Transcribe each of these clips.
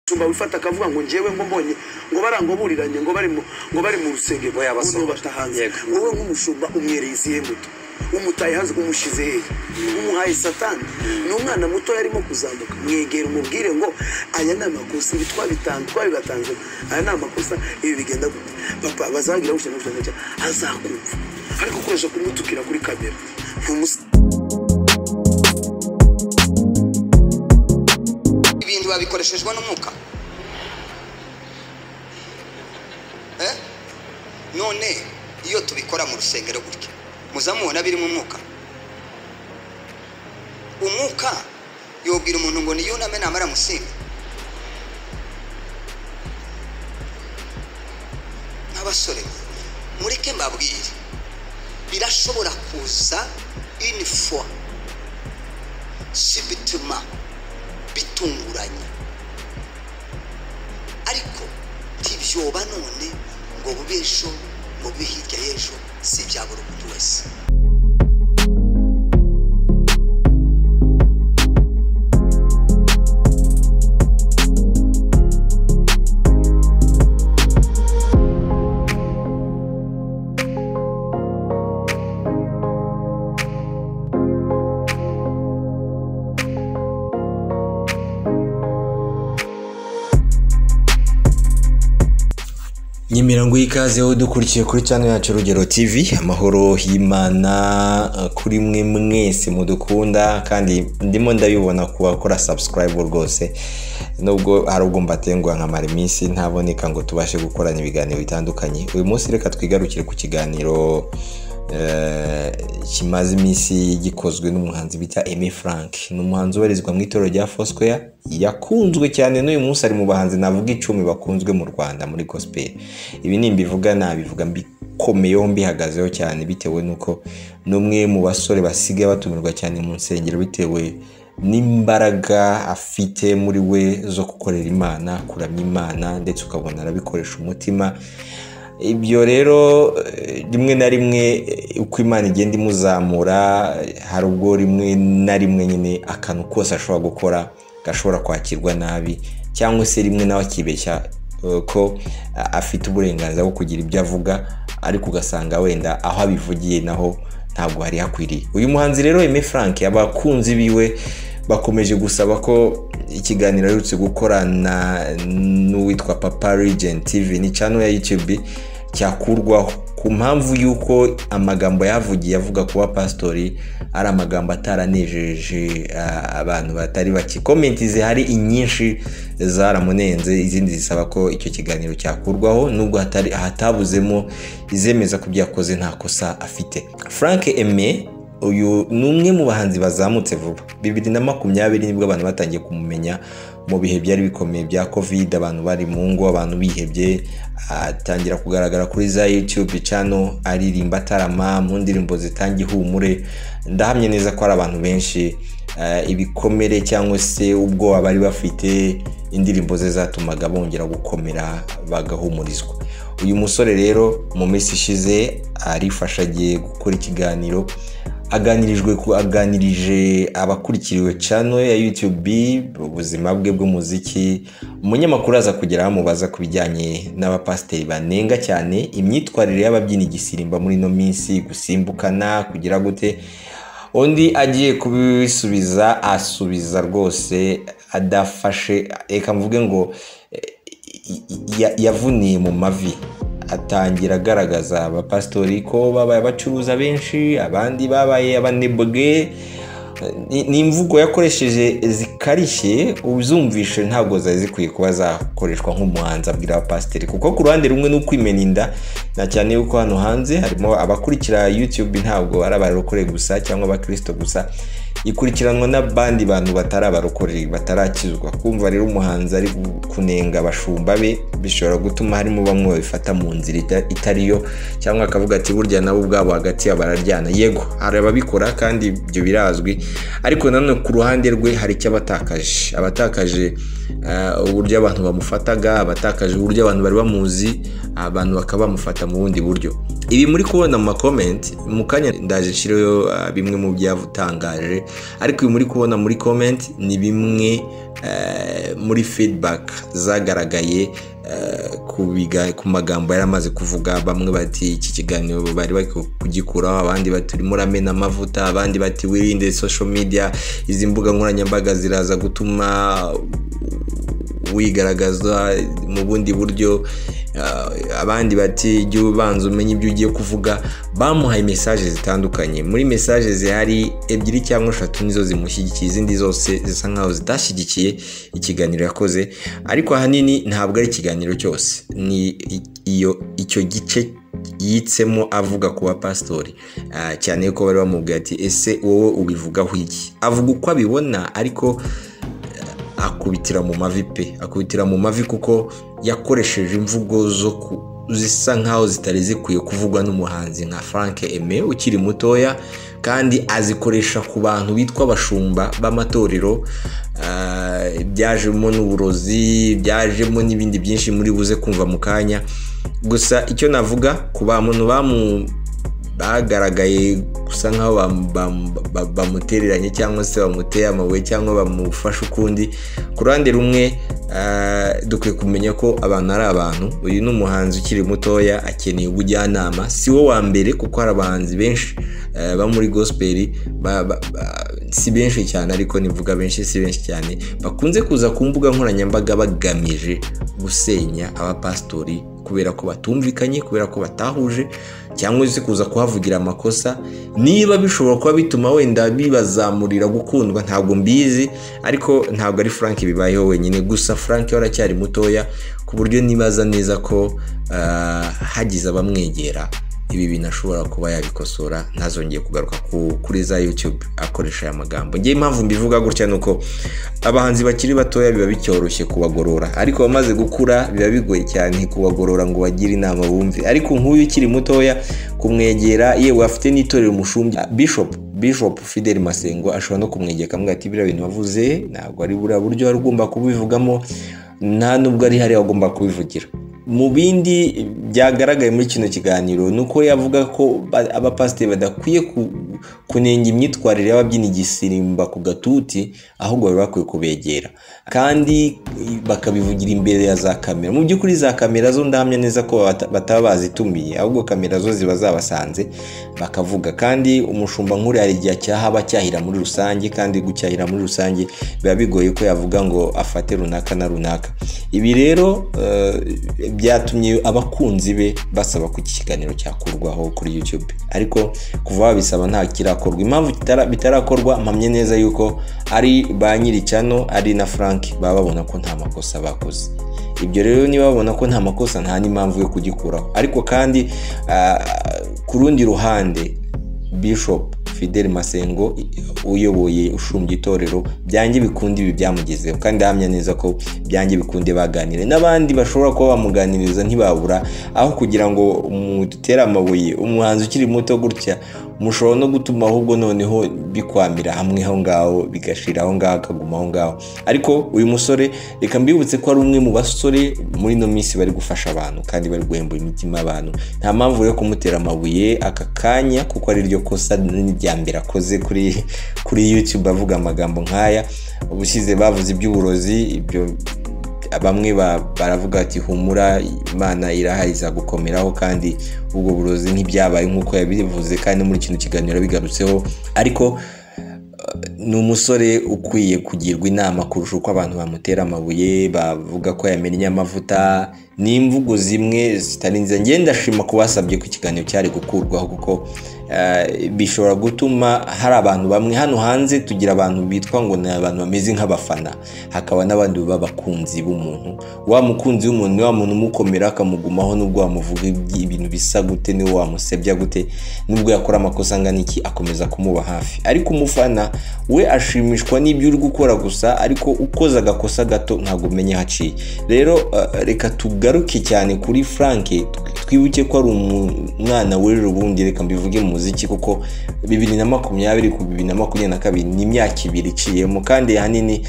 tumba wifata akavuga ngo njyewe ngo mbonye ngo barangoburiranye ngo bari mu ngo bari mu rusenge Ngo yabasohoye. uno batahanze Yego. wowe nk'umushumba umwereye isihe muto umutaye hanze umushyize hehe umuhaye satani ni umwana muto yarimo kuzambuka mwegera umubwire ngo aya ni amakosa ibi twabitanze twabibatanze aya ni amakosa ibi bigenda gute papa bazagira gutya no gutya no gutya azakumva ariko ukoresha kumutukira kuri kamera ntumusa ibintu babikoreshejwe n'umwuka Eh? none iyo tubikora mu rusengero gutya muza mubona birimo umwuka umwuka yobwira umuntu ngo niyuname namara musinga nk'abasore mureke mbabwire birashobora kuza inifo si bituma bitunguranye ariko ntibyoba none ngo bube ejo ngo bube hirya y'ejo si ibya buri muntu wese nyimirango y'ikaze wowe dukurikiye kuri channel yacu urugero tv amahoro y'imana eh, kuri mwe mwese mudukunda kandi ndimo ndabibona ku bakora subscribe rwose nubwo hari ubwo mbatengwa nkamara iminsi ntaboneka ngo tubashe gukorana ibiganiro bitandukanye uyu munsi reka twigarukire ku kiganiro eh, kimaze iminsi gikozwe n'umuhanzi bita Aimé Frank ni umuhanzi ubarizwa mu itorero rya Foursquare yakunzwe cyane n'uyu munsi ari mu bahanzi navuga icumi bakunzwe mu Rwanda muri gospel ibi nimbivuga nabivuga mbikomeyeho mbihagazeho cyane bitewe n'uko ni umwe mu basore basigaye batumirwa cyane mu nsengero bitewe n'imbaraga afite muri we zo gukorera imana kuramya imana ndetse ukabona arabikoresha umutima ibyo rero eh, rimwe na rimwe eh, uko imana igenda imuzamura eh, hari ubwo rimwe na rimwe nyine akantu kose ashobora gukora gashobora kwakirwa nabi cyangwa se rimwe nawe akibeshya eh, ko a- afite uburenganzira bwo kugira ibyo avuga ariko ugasanga wenda aho abivugiye naho ntabwo hari hakwiriye uyu muhanzi rero Aimé Frank abakunzi biwe bakomeje gusaba ko ikiganiro aherutse gukorana n'uwitwa papa regent tv ni channel ya youtube cyakurwaho ku mpamvu y'uko amagambo yavugiye avuga kuba pasitori ari amagambo ataranejeje ah, abantu batari bake komenti zihari inyinshi zaramunenze izindi zisaba ko icyo kiganiro cyakurwaho nubwo hatari hatabuzemo izemeza ko ibyo yakoze nta kosa afite frank eme uyu ni umwe mu bahanzi bazamutse vuba bibiri na makumyabiri nibwo abantu batangiye kumumenya mu bihe byari bikomeye bya covid abantu bari mu ngo abantu bihebye atangira kugaragara kuri za youtube channel aririmba atarama mu ndirimbo zitanga ihumure ndahamye neza ko ari abantu benshi eh, ibikomere cyangwa se ubwoba bari bafite indirimbo ze zatumaga bongera gukomera bagahumurizwa uyu musore rero mu minsi ishize arifasha agiye gukora ikiganiro aganirijwe ku aganirije abakurikiriwe channel ya YouTube ubuzima bwe bw'umuziki umunyamakuru aza kugera amubaza ku bijyanye n'abapasiteri banenga cyane imyitwarire y'ababyina igisirimba muri ino minsi gusimbukana kugira gute undi agiye kubisubiza asubiza rwose adafashe reka mvuge ngo eh, i- i- ya- yavuniye mu mavi atangira agaragaza abapasitori ko babaye abacuruza benshi abandi babaye abanebwe Ni- ni imvugo yakoresheje zikarishye uzumvishe ntabwo zari zikwiye kuba zakoreshwa nk'umuhanzi abwira abapasiteri kuko ku ruhande rumwe ni ukwimena inda na cyane yuko hano hanze harimo abakurikira youtube ntabwo ari abarokore gusa cyangwa abakirisito gusa ikurikiranwa n'abandi bantu batari abarokore batarakizwa kumva rero umuhanzi ari kunenga abashumba be bishobora gutuma harimo bamwe babifata mu nzira ita- itari yo cyangwa akavuga ati burya nabo ubwabo hagati yabo bararyana yego hari ababikora kandi ibyo birazwi ariko nanone ku ruhande rwe hari icyo abatakaje abatakaje ah, uburyo abantu bamufataga abatakaje uburyo abantu bari bamuzi abantu bakaba bamufata mu bundi buryo ibi muri kubona mu makomenti mu kanya ndaje nshyireho ah, bimwe mu byatangaje ariko ibi muri kubona muri komenti ni bimwe eh, muri feedback zagaragaye eh, ku biga- ku magambo yari amaze kuvuga bamwe bati iki kiganiro bari bari kugikuraho abandi bati urimo uramena amavuta abandi bati wirinde social media izi mbuga nkoranyambaga ziraza gutuma wigaragaza mu bundi buryo ah, abandi bati jya ubanza umenye ibyo ugiye kuvuga bamuhaye mesaje zitandukanye muri mesaje zihari ebyiri cyangwa eshatu nizo zimushyigikiye izindi zose zisa nkaho zitashyigikiye ikiganiro yakoze ariko ahanini ntabwo ari ikiganiro cyose ni i- iyo icyo gice yitsemo avuga ku bapasitori Ah, cyane ko bari bamubwira ati ese wowe ubivugaho iki avuga uko abibona ariko akubitira mu mavi pe akubitira mu mavi kuko yakoresheje imvugo zo ku- zisa nkaho zitari zikwiye kuvugwa n'umuhanzi nka frank eme ukiri mutoya kandi azikoresha ku bantu bitwa abashumba b'amatorero ah, byajemo n'uburozi byajemo n'ibindi byinshi muri buze kumva mu kanya gusa icyo navuga ku bantu bamu bagaragaye gusa nkaho bam- bam- ba- bamutereranye cyangwa se bamuteye amabuye cyangwa bamufashe ukundi ku ruhande rumwe ah, dukwiye kumenya ko abantu ari abantu uyu ni umuhanzi ukiri mutoya akeneye ubujyanama si we wa mbere kuko hari abahanzi benshi eh, bo muri gospel ba- ba- ba- si benshi cyane ariko nivuga benshi si benshi cyane bakunze kuza ku mbuga nkoranyambaga bagamije gusenya abapasitori kubera ko batumvikanye kubera ko batahuje cyangwa se kuza kuhavugira amakosa niba bishobora kuba bituma wenda bibazamurira gukundwa ntabwo mbizi ariko ntabwo ari frank bibayeho wenyine gusa frank we aracyari mutoya ku buryo nibaza neza ko ah, hagize abamwegera ibi bintu ashobora kuba yabikosora ntazongeye kugaruka ku- kuri za youtube akoresha aya magambo ngewe impamvu mbivuga gutya ni uko abahanzi bakiri batoya biba bicyoroshye kubagorora ariko abamaze gukura biba bigoye cyane kubagorora ngo bagire inama bumve ariko nk'uyu ukiri mutoya kumwegera yewe afite n'itorero umushumbi bishop bishop fidel masengo ashobora no kumwegera akamubwira ati biriya bintu wavuze ntabwo ari buriya buryo wari ugomba kubivugamo nta nubwo ari hariya agomba kubivugira mu bindi byagaragaye muri kino kiganiro ni uko yavuga ko ba- abapasiteri badakwiye ku- kunenga imyitwarire y'ababyina igisimba ku gatuti ahubwo bari bakwiye kubegera kandi bakabivugira imbere ya za kamera mu by'ukuri za kamera zo ndahamya neza ko bata- bataba bazitumiye ahubwo kamera zo ziba zabasanze bakavuga kandi umushumba nk'uriya hari igihe cyahaba cyahira muri rusange kandi gucyahira muri rusange biba bigoye ko yavuga ngo afate runaka na runaka ibi rero eh, byatumye abakunzi be basaba ko iki kiganiro cyakurwaho kuri youtube ariko kuva babisaba nta kirakorwa impamvu kitara- bitarakorwa mpamye neza yuko ari ba nyiri cyano ari na frank baba babona ko nta makosa bakoze ibyo rero niba babona ko nta makosa nta n'impamvu yo kugikuraho ariko kandi ah, ku rundi ruhande bishop fidel masengo uyoboye ushumbye itorero byange bikunde ibi byamugezeho kandi ahamya neza ko byange bikunde baganire n'abandi bashobora kuba bamuganiriza ntibabura aho kugira ngo mutere amabuye umuhanzi ukiri muto gutya mushobora no gutuma ahubwo noneho bikwamira hamwe aho ngaho bigashira aho ngaho akaguma aho ngaho ariko uyu musore reka mbibutse ko ari umwe mu basore muri ino minsi bari gufasha abantu kandi bari guhembura imitima abantu nta mpamvu yo kumutera amabuye aka kanya kuko ari ryo kosa n'irya mbere akoze kuri kuri youtube avuga amagambo nk'aya ubusize bavuze iby'uburozi ibyo bamwe ba- baravuga ati humura imana irahari izagukomeraho kandi ubwo burozi ntibyabaye nk'uko yabivuze kandi muri kino kiganiro yabigarutseho ariko ni umusore ukwiye kugirwa inama kurusha uko abantu bamutera amabuye bavuga ko yamennye amavuta ni imvugo zimwe zitari nziza ngenda ndashima ko basabye ko ikiganiro cyari gukurwaho kuko eh, bishobora gutuma hari abantu bamwe hano hanze tugira abantu bitwa ngo ni abantu bameze nk'abafana hakaba n'abandi b'abakunzi b'umuntu wa mukunzi w'umuntu ni wa muntu umukomera akamugumaho n'ubwo wamuvuga iby- ibintu bisa gute niwe wamusebya gute nubwo yakora amakosa angana iki akomeza kumuba hafi ariko umufana we we ashimishwa n'ibyo uri gukora gusa ariko ukoze agakosa gato ntabwo umenya aho aciye rero eh, reka tugaruke cyane kuri frank twibuke ko ari umwana w'ejo bundi reka mbivuge mu muziki kuko bibiri na makumyabiri ku bibiri na makumyabiri na kabiri ni imyaka ibiri iciyemo kandi ahanini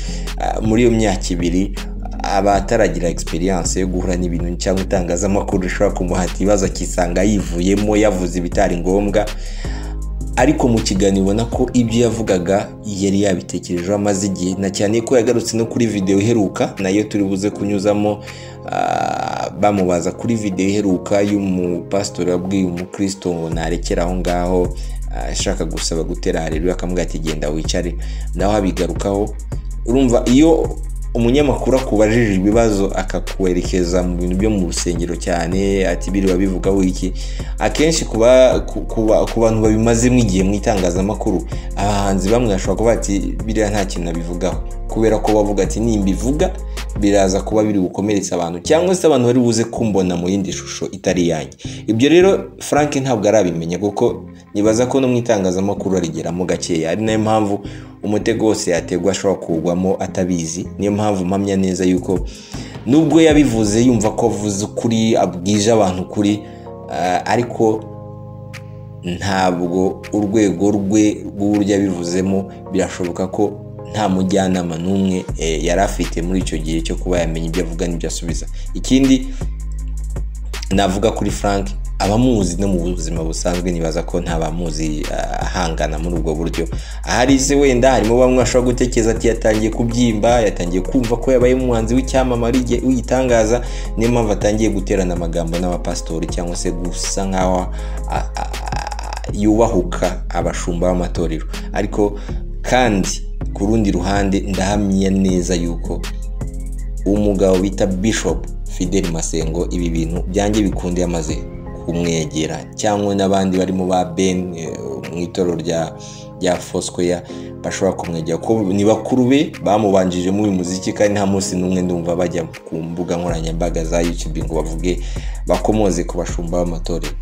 ah, muri iyo myaka ibiri aba ataragira egisperiyanse yo guhura n'ibintu cyangwa itangazamakuru rishobora kumuhata ibibazo akisanga yivuyemo yavuze ibitari ngombwa ariko mu kiganiro ubona ko ibyo yavugaga yari yabitekerejeho amaze igihe na cyane ko yagarutse no kuri videwo iheruka nayo turi buze kunyuzamo ah, bamubaza kuri videwo iheruka y'umupasitori wabwiye umukristo ngo narekere aho ngaho ah, ashaka gusaba gutera hareruye akamubwira ati genda wicare nawe abigarukaho urumva iyo umunyamakuru akubajije ibibazo akakwerekeza mu bintu byo mu rusengero cyane ati biriba bivugaho iki akenshi ku ba- ku- ku ba- ku bantu babimazemo igihe mu itangazamakuru abahanzi bamwe bashobora kuba ati biriya nta kintu nabivugaho kubera ko bavuga ati nimbivuga biraza kuba biri bukomeretsa abantu cyangwa se abantu bari buze kumbona mu yindi shusho itari iyanjye ibyo rero frank ntabwo arabimenya kuko nibaza ko no mu itangazamakuru arigeramo gakeya ari nayo mpamvu umutego wose yategwa ashobora kugwamo atabizi niyo mpamvu mpamya neza yuko nubwo yabivuze yumva ko avuze ukuri abwije abantu ukuri ah, ariko ntabwo urwego rwe rw'uburyo abivuzemo birashoboka ko nta mujyanama n'umwe eh, yari afite muri icyo gihe cyo kuba yamenya ibyo avuga n'ibyo asubiza ikindi navuga kuri frank abamuzi no mu buzima busanzwe nibaza ko nta bamuzi ah, ahangana muri ubwo buryo ahari se wenda harimo bamwe bashobora gutekereza ati yatangiye kubyimba yatangiye kumva ko yabaye umuhanzi w'icyamamare igihe- w'igitangaza niyo mpamvu atangiye guterana amagambo n'abapasitori cyangwa se gusa nk'aho a- a- a- yubahuka abashumba b'amatorero ariko kandi ku rundi ruhande ndahamya neza yuko umugabo bita bishop fidel masengo ibi bintu byanjye bikunde yamaze kumwegera cyangwa n'abandi barimo ba ben eh, mu itorero rya rya fosquare bashobora kumwegera kuko ni bakuru be bamubanjije muri uyu muziki kandi nta munsi n'umwe ndumva bajya ku mbuga nkoranyambaga za youtube ngo bavuge bakomoze ku bashumba b'amatorero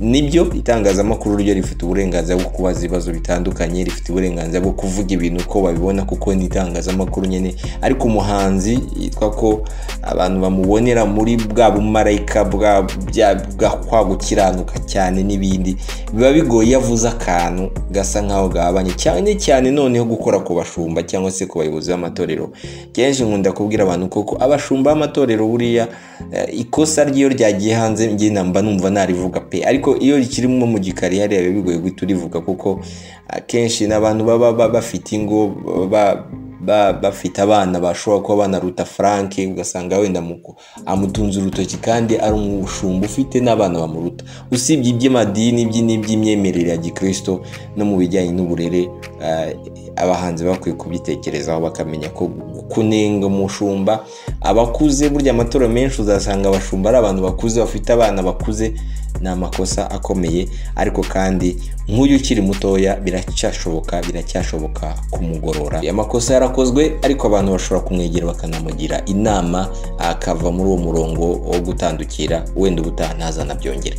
nibyo itangazamakuru ryo rifite uburenganzira bwo kubaza ibibazo bitandukanye rifite uburenganzira bwo kuvuga ibintu uko babibona kuko ni itangazamakuru nyine ariko umuhanzi yitwa ko abantu bamubonera muri bwa bumarayika bwa bya- bwa kwa gukiranuka cyane n'ibindi biba bigoye iyo avuze akantu gasa nk'aho gahabanye cyane cyane noneho gukora ku bashumba cyangwa se ku bayobozi b'amatorero kenshi nkunda kubwira abantu koko abashumba b'amatorero buriya eh, ikosa ry'iyo ryagiye hanze njye namba numva narivuga pe ariko iyo rikirimo mu gikari hariya biba bigoye guhita urivuga kuko akenshi n'abantu baba ba- bafite ingo ba- ba- bafite abana bashobora kuba banaruta frank ugasanga wenda mu- amutunze urutoki kandi ari umushumba ufite n'abana bamuruta usibye iby'amadini iby- n'iby'imyemerere ya gikristo no mu bijyanye n'uburere ah, abahanzi bakwiye kubitekerezaho bakamenya ko kunenga umushumba abakuze burya amatora menshi uzasanga abashumba ari abantu bakuze bafite abana bakuze ni amakosa akomeye ariko kandi nk'uyu ukiri mutoya biracyashoboka biracyashoboka kumugorora aya makosa yarakozwe ariko abantu bashobora kumwegera bakanamugira inama akava muri uwo murongo wo gutandukira wenda ubutaha ntazanabyongere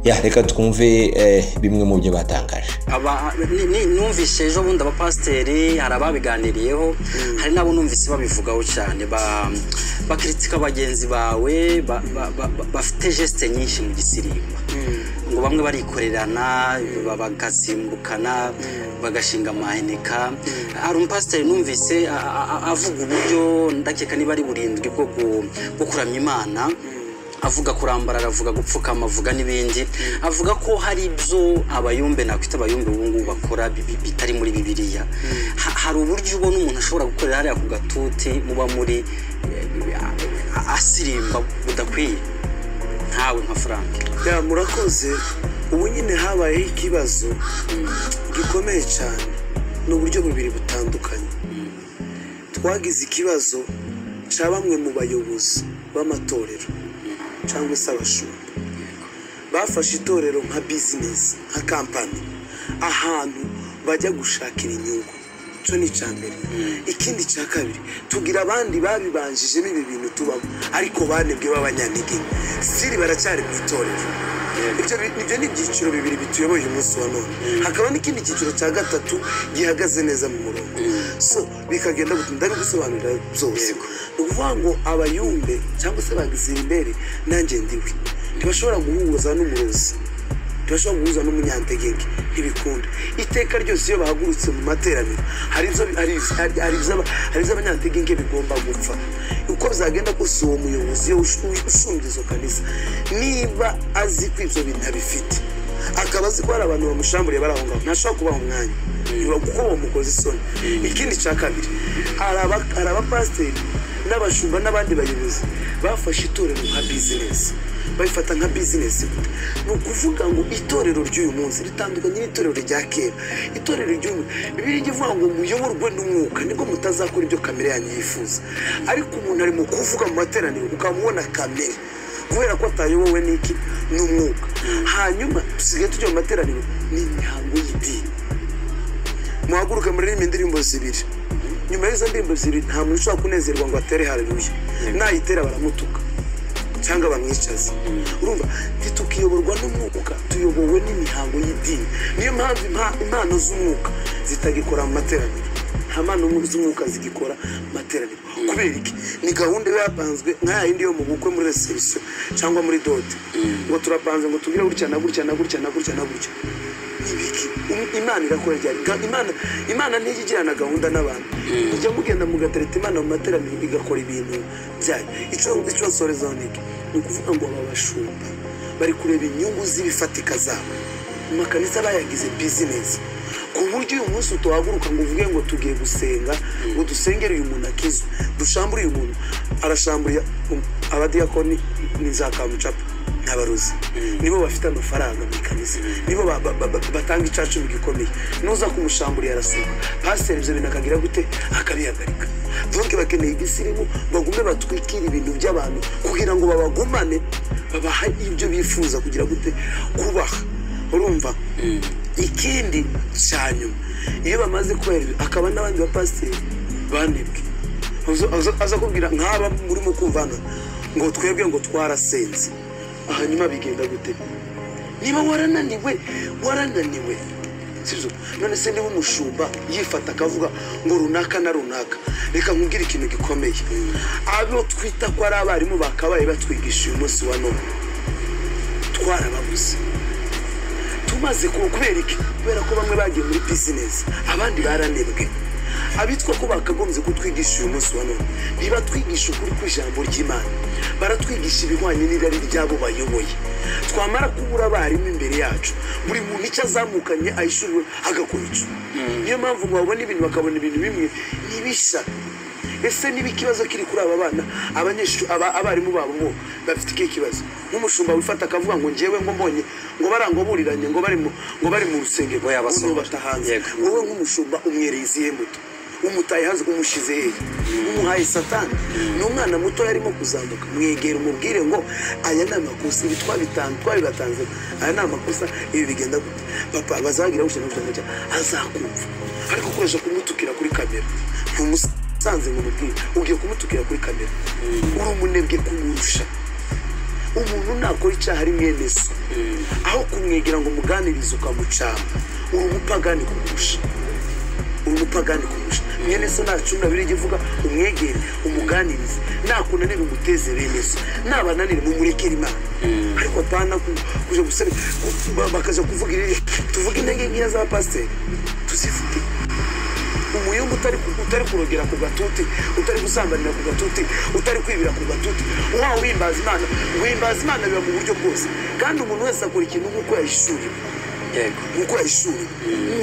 ya reka twumve eh, bimwe mu byo batangaje Aba- ni- ni- numvise ejo bundi abapasiteri hari ababiganiriyeho hari n'abo numvise babivugaho cyane ba- bakritika bagenzi bawe ba- ba- ba- ba- bafite jesite nyinshi mu gisirimba ngo bamwe barikorerana ba- bagasimbukana bagashinga amaheneka hari umupasiteri numvise a- a- a- avuga uburyo ndakeka niba ari burindwi bwo ku- bwo kuramya imana avuga kurambarara avuga gupfukama avuga n'ibindi avuga ko hari ibyo abayumbe nakwita abayumbe ubu ngubu bakora bi- bi- bitari muri bibiliya Ha- hari uburyo ubona umuntu ashobora gukorera hariya ku gatuti muba muri eh, a- a- asirimba budakwiye ntawe nka frank ya murakoze ubu nyine habayeho ikibazo gikomeye cyane ni uburyo bubiri butandukanye twagize ikibazo cya bamwe mu bayobozi b'amatorero cyangwa se abashumba bafashe itorero nka bizinesi nka kampani ahantu bajya gushakira inyungu cyo ni icya mbere ikindi cya kabiri tugira abandi babibanjijemo ibi bintu tubamo ariko banebwe b'abanyantege nke siri baracyari mu itorero ibyo bi- nibyo ni ibyiciro bibiri bituyoboye umunsi wa none hakaba n'ikindi cyiciro cya gatatu gihagaze neza mu murongo so bikagenda gutuma ndabigusobanurira byose ni ukuvuga ngo abayumbe cyangwa se bagizirimbere nanjye ndiwe ntibashobora guhuza n'umurozi turashobora guhuza n'umunyantegenke ntibikunda iteka ryose iyo bahagurutse mu materaniro hari izo- hari izo- hari- hari izo- hari iz'abanyantegenke bigomba gupfa uko bizagenda kose uwo muyobozi iyo ushu- ushinzwe izo kanisa niba azi ko ibyo bintu abifite akaba azi ko hari abantu bamushamburiye bari aho ngaho ntashobora kubaha umwanya Ntiba- kuko bamukoze isoni ikindi cya kabiri hari aba- hari abapasiteri n'abashumba n'abandi bayobozi bafashe itorero nka bizinesi bayifata nka bizinesi ni ukuvuga ngo itorero ry'uyu munsi ritandukanye n'itorero rya kera itorero ry'uyu bibiri ijya ivuga ngo muyoborwe n'umwuka nibwo mutazakora ibyo kamere yanyu yifuza ariko umuntu ari mu kuvuga mu materaniro ukamubona kamere kubera ko atayobowe n'iki n'umwuka hanyuma dusigaye tujya mu materaniro n'imihango y'idini muhaguruke muririmbe indirimbo zibiri nyuma y'izo ndirimbo zibiri nta muntu ushobora kunezerwa ngo atere haleluya nayitera baramutuka cyangwa bamwicaze urumva ntitukiyoborwa n'umwuka tuyobowe n'imihango y'idini niyo mpamvu impa- impano z'umwuka zitagikora mu materaniro nta mpano z'umwuka zigikora mu materaniro kubera iki ni gahunda iba yapanzwe nka ya yindi yo mu bukwe muri reserisiyo cyangwa muri dote ngo turapanze ngo tugire gutya na gutya na gutya na gutya na gutya ibiki Im- imana irakora ryari Ga- imana imana ntijya igirana gahunda n'abantu mujya mugenda mugatereta imana mu materaniro igakora ibintu byayo icyo icyo nsorezaho ni iki ni ukuvuga ngo aba bashumba bari kureba inyungu z'ibifatika zabo mu makanisa bayagize bizinesi ku buryo uyu munsi utahaguruka ngo uvuge ngo tugiye gusenga ngo dusengere uyu muntu akizwe dushambure uyu muntu arashamburiye um, abadiyakoni ni za kamucapa n'abarozi nibo bafite amafaranga mu ikanisa nibo ba- ba- ba- batanga icacu mu gikomeye nuza kumushamburira arasuka pasiteri ibyo bintu akagira gute akabihagarika donke bakeneye igisirimu bagume batwikira ibintu by'abantu kugira ngo babagumane babahe ibyo bifuza kugira gute kubaha urumva ikindi cya nyuma iyo bamaze kubahiriza akaba n'abandi bapasiteri banebwe Aza- aza- aza kubwira nk'aba murimo kumva hano ngo twebwe ngo twarasenze hanyuma bigenda gute niba warananiwe warananiwe sibyo none se niba umushumba yifata akavuga ngo runaka na runaka reka nkubwire ikintu gikomeye abo twita ko ari abarimu bakabaye batwigisha uyu munsi wa none twarababuze tumaze ku kubera iki kubera ko bamwe bagiye muri bizinesi abandi baranebwe abitwa ko bakagombye kutwigisha uyu munsi wa none ntibatwigisha ukuri kw'ijambo ry'imana baratwigisha ibihwanye n'irari ry'abo bayoboye twamara kubura abarimu imbere yacu buri muntu icyo azamukanye ayishuriwe agakora icyo niyo mpamvu ngo babona ibintu bakabona ibintu bimwe ntibisa ese niba ikibazo kiri kuri aba bana abanyeshuri aba- abarimu babo bo bafite ikihe kibazo nk'umushumba wifata akavuga ngo ngewe ngo mbonye ngo barangoburiranye ngo bari mu- ngo bari mu rusengero Ngo yabasohora. unubata hanze Yego. wowe nk'umushumba umwereye izihe mbuto umutaye hanze umushyize hehe umuhaye satani ni umwana muto yarimo kuzambuka mwegera umubwire ngo aya ni amakosa ibi twabitanze twabibatanze aya ni amakosa ibi bigenda gute papa bazagira gutya na gutya na gutya azakumva ariko ukoresha kumutukira kuri kamera ntumusanze ngo umubwire ugiye kumutukira kuri kamera uri umunebwe kumurusha umuntu nakora icyaha ari mwene so aho kumwegera ngo umuganirize ukamucanga uri umupagani kumurusha uri umupagani kumurusha mwene so nta cyumba biri ivuga umwegere umuganirize nakunanira umuteze bene so nabananire mumurekere imana ariko apana ku- kuja gusebe bakaja kuvuga iriri tuvuge intege nkeya za pasiteri tuzifite umuyumba utari utari kurogera ku gatuti utari gusambanira ku gatuti utari kwibira ku gatuti wawe uhimbaza imana guhimbaza imana biba mu buryo bwose kandi umuntu wese akora ikintu nk'uko yayishuriwe yego nk'uko yayishuriwe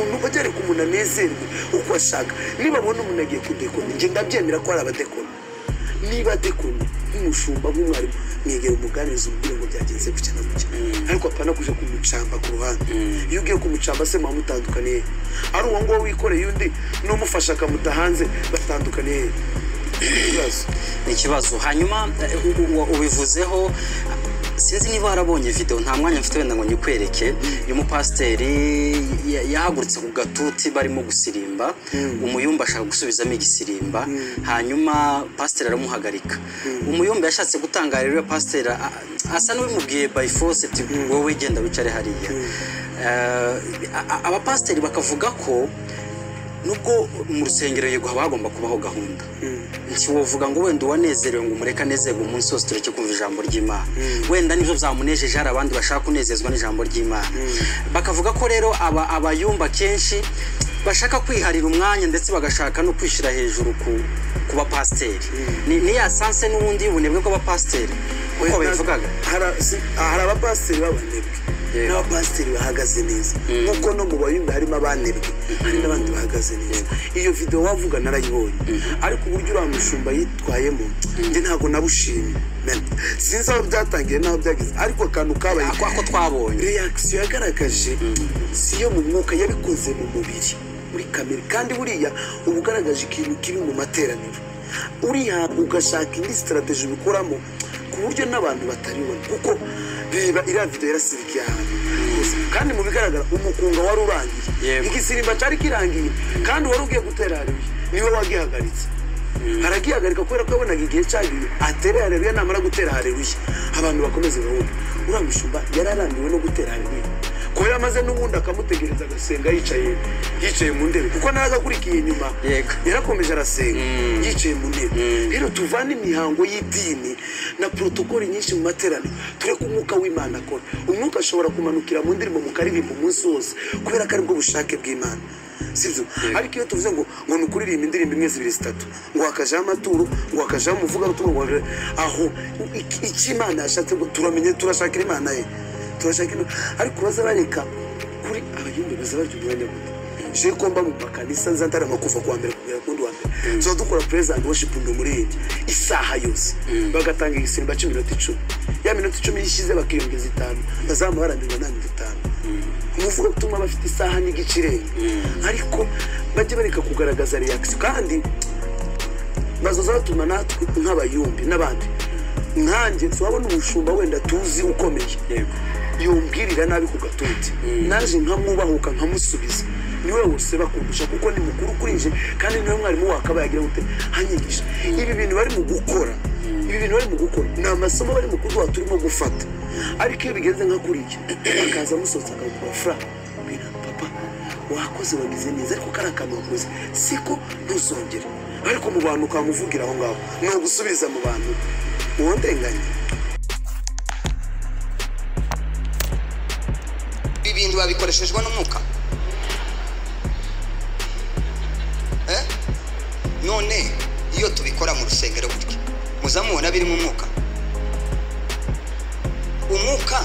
umuntu bagereka umuntu anezerwe uko ashaka niba abona umuntu agiye kudekona njye ndabyemera ko hari abadekona niba adekona nk'umushumba nk'umwarimu mwegera umuganiriza umubwire ngo byagenze gutya na gutya ariko apana kuja kumucamba ku ruhande iyo ugiye kumucamba se muba mutandukaniye ari uwo nguwo wikoreye undi n'umufasha akamuta hanze batandukaniye ibibazo ni ikibazo hanyuma eh, u- u- ubivuzeho sinzi niba warabonye video nta mwanya mfite wenda ngo nyikwereke uyu mupasiteri ya- yahagurutse ku gatuti barimo gusirimba umuyumba ashaka gusubizamo igisirimba hanyuma pasiteri aramuhagarika umuyumba yashatse gutanga rero pasiteri a- a- asa n'ubimubwiye by force ati wowe genda wicare hariya Eh, a- a- abapasiteri bakavuga ko nubwo mu rusengero yego haba hagomba kubaho gahunda ntiwovuga ngo wenda uwanezerewe ngo umureke anezerwe umunsi wose tureke kumva ijambo ry'imana wenda nibyo byamunejeje hari abandi bashaka kunezezwa n'ijambo ry'imana bakavuga ko rero aba abayumba kenshi bashaka kwiharira umwanya ndetse bagashaka no kwishyira hejuru ku ku bapasiteri ni ni ya sanse n'ubundi y'ubunebwe bw'abapasiteri uko babivugaga Hari- si- hari abapasiteri b'abanebwe Yego. n'abapasiteri bahagaze neza nk'uko no mu bayumbi harimo abanebwe hari n'abandi bahagaze neza iyo videwo wavuga narayibonye ariko uburyo uriya mushumba yitwayemo njye ntabwo nabushimye Men, sinzi aho byatangiye n'aho byageze ariko akantu kabaye ako ako twabonye reakisiyo yagaragaje si iyo mu mwuka yabikoze mu mubiri muri kamere kandi buriya uba ugaragaje ikintu kiri mu materaniro uriya ugashaka indi sitarategi ubikoramo ku buryo n'abantu batabibona kuko reba iriya video yarasirikiye ahantu hose. kandi mu bigaragara umukunga wari urangiye Yego. igisimba cyari kirangiye kandi wari ugiye gutera hariya niwe wagihagaritse aragihagarika kubera ko yabonaga igihe cyagiye atere hareruya namara gutera hareruya abantu bakomeze babone uriya mushumba yari arambiwe no gutera hareruya kubera amaze n'ubundi akamutegereza agasenga yicaye yicaye mu ntebe kuko nawe agakurikiye nyuma Yego. yarakomeje arasenga yicaye mu ntebe rero tuvane imihango y'idini na porotokoli nyinshi mu materaniro tureke umwuka w'imana akora umwuka ashobora kumanukira mu ndirimbo mu karirimbo umunsi wose kubera ko aribwo bushake bw'imana sibyo ariko iyo tuvuze ngo ngo ni ukuririmba indirimbo imwe zibiri zitatu ngo hakajaho amaturo ngo hakajaho umuvugabutumwa ngo hakajaho- aho iki- icyo imana yashatse ngo turamenye turashakira imana ye turashaka imana ariko baza bareka kuri abayumbi baza barya umwanya muto je ko mba mu makanisa nzatarama kuva kuwa mbere kugera kundi wa mbere tuba dukora praise and worship ndi umuririmbyi isaha yose bagatanga igisimba cy'iminota icumi ya minota icumi yishize bakiyongeza itanu bazamuha barambirwa nta minota itanu umuvuga gutuma bafite isaha n'igice irenga ariko bajye bareka kugaragaza reaction kandi bazoza batuma natwe nk'abayumbi n'abandi nkanjye turabona umushumba wenda tuzi ukomeye Yego. yumbwirira nabi ku gatuti naje nkamwubahuka nkamusubiza niwe wose bakundusha kuko ni mukuru kuri nje kandi niwe mwarimu wakabaye agira gute hanyigisha ibi bintu bari mu gukora ibi bintu bari mu gukora ni amasomo bari mu kuduha turimo gufata ariko iyo bigenze nka kuri iki bakaza musohotse akagukura furanga papa wakoze wagize neza ariko kari akantu wakoze siko ntuzongere ariko mu bantu ukamuvugira aho ngaho ni ugusubiza mu bantu uwo ndenganya ibi bintu babikoreshejwe n'umwuka Eh? none iyo tubikora mu rusengero gutya muza mubona birimo umwuka umwuka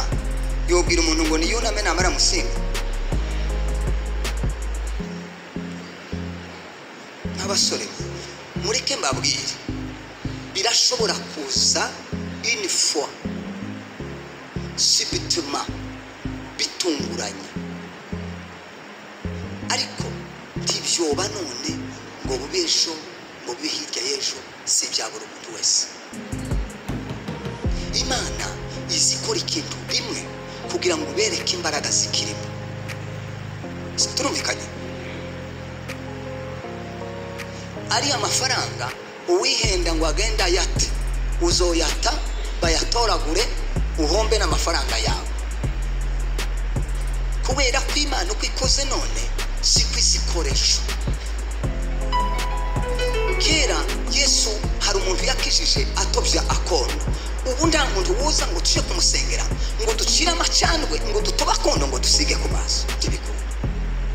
yobwira umuntu ngo niyuname namara musinga nk'abasore mureke mbabwire birashobora kuza inifo si bituma bitunguranye ariko ntibyoba none ngo bube ejo ngo bube hirya y'ejo si ibya buri muntu wese imana izi ikora ikintu rimwe kugira ngo ubereke imbaraga zikirimo turumvikanye ari amafaranga uwihenda ngo agenda ayate uzoyata bayatoragure uhombe n'amafaranga yawe kubera ko imana uko ikoze none si ko isi ikoresha kera yesu hari umuntu yakijije atobya akondo ubu nta muntu wuza ngo tujye kumusengera ngo ducire amacandwe ngo dutobe akondo ngo dusige ku maso by'ibikuru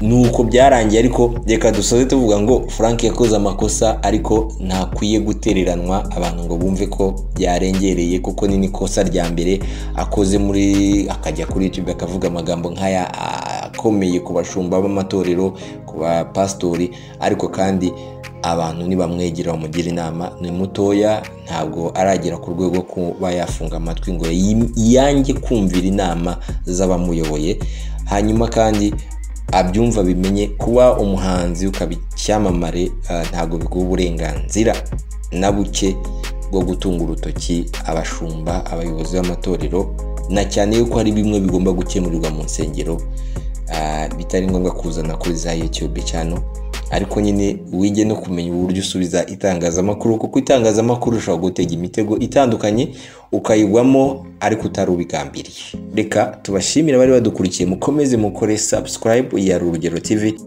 nuko byarangiye ariko reka dusoze tuvuga ngo frank yakoze amakosa ariko ntakwiye gutereranwa abantu ngo bumve ko byarengereye kuko ni n'ikosa rya mbere akoze muri akajya kuri youtube akavuga amagambo nk'aya akomeye ku bashumba b'amatorero ku bapasitori ariko kandi abantu ntibamwegera bamugire inama ni mutoya ntabwo aragera ku rwego rwo kuba yafunga amatwi ngo yim- yange kumvira inama z'abamuyoboye hanyuma kandi abyumva bimenye kuba umuhanzi ukaba icyamamare ah, ntabwo biguha uburenganzira na buke bwo gutunga urutoki abashumba abayobozi b'amatorero na cyane yuko hari bimwe bigomba gukemurirwa mu nsengero ah, bitari ngombwa kuzana kuri za youtube cyane ariko nyine wige no kumenya uburyo usubiza itangazamakuru kuko itangazamakuru ushobora gutega imitego itandukanye ukayigwamo ariko utari ubigambiriye reka tubashimire abari badukurikiye mukomeze mukore subscribe ya rurugero tv